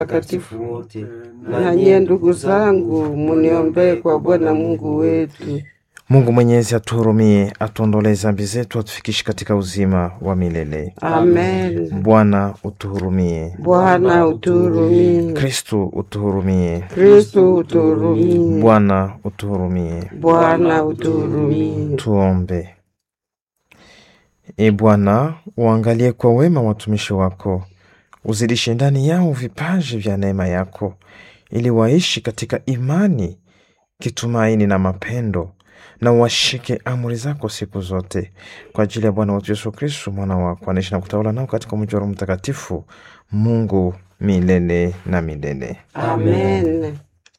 watakatifu wote, na nyie ndugu zangu, muniombee kwa Bwana Mungu wetu. Mungu Mwenyezi atuhurumie, atuondolee zambi zetu, atufikishe katika uzima wa milele. Amen. Bwana utuhurumie. Bwana utuhurumie. Kristu utuhurumie. Kristo utuhurumie. Bwana utuhurumie. Bwana utuhurumie. Tuombe. E Bwana, uangalie kwa wema watumishi wako, uzidishe ndani yao vipaji vya neema yako, ili waishi katika imani, kitumaini na mapendo, na washike amri zako siku zote, kwa ajili ya Bwana wetu Yesu Kristu, mwana wako, anaishi na kutawala nao katika mji wa Roho Mtakatifu, Mungu milele na milele. Amen.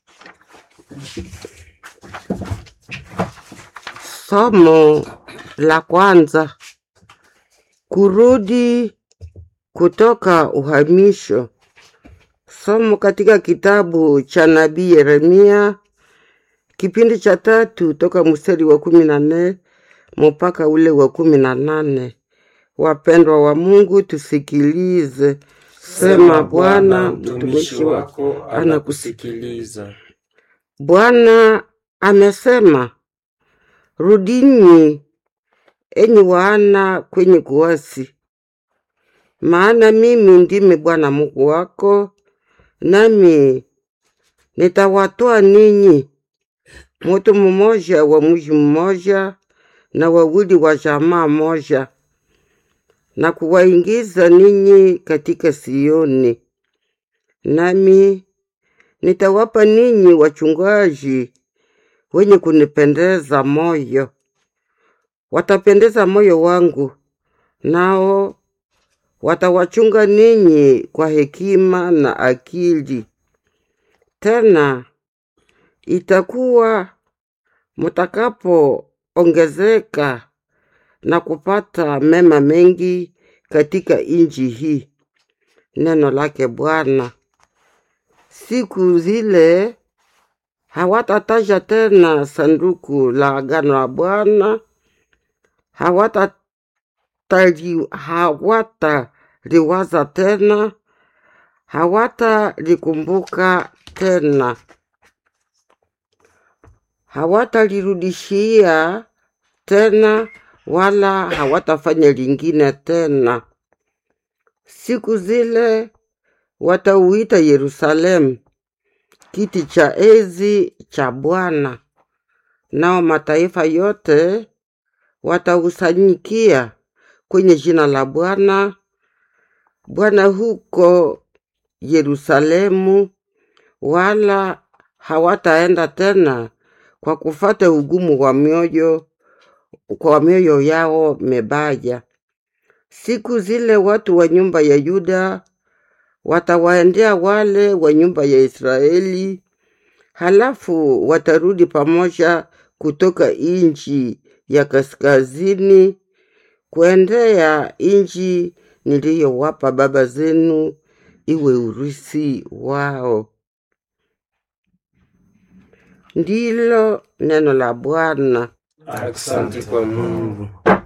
Somo la kwanza: kurudi kutoka uhamisho. Somo katika kitabu cha nabii Yeremia kipindi cha tatu toka mstari wa kumi na nne mpaka ule wa kumi na nane. Wapendwa wa Mungu, tusikilize. Sema Bwana, mtumishi wako anakusikiliza. Bwana amesema, rudini enyi wana kwenye kuasi, maana mimi ndimi Bwana Mungu wako, nami nitawatoa ninyi mutu mmoja wa mji mmoja na wawili wa jamaa moja, na kuwaingiza ninyi katika Sioni, nami nitawapa ninyi wachungaji wenye kunipendeza moyo, watapendeza moyo wangu, nao watawachunga ninyi kwa hekima na akili. Tena itakuwa mutakapoongezeka na kupata mema mengi katika inji hii. Neno lake Bwana. Siku zile hawatataja tena sanduku la agano la Bwana, hawatali- hawataliwaza tena, hawatalikumbuka tena, hawatalirudishia tena, wala hawatafanya lingine tena. Siku zile watauita Yerusalemu kiti cha enzi cha Bwana, nao mataifa yote watausanyikia kwenye jina la Bwana Bwana huko Yerusalemu, wala hawataenda tena kwa kufata ugumu wa mioyo kwa mioyo yao mebaya. Siku zile watu wa nyumba ya Yuda watawaendea wale wa nyumba ya Israeli, halafu watarudi pamoja kutoka inchi ya kaskazini kuendea inchi niliyowapa baba zenu iwe urisi wao. Ndilo neno la Bwana. Asante kwa Mungu.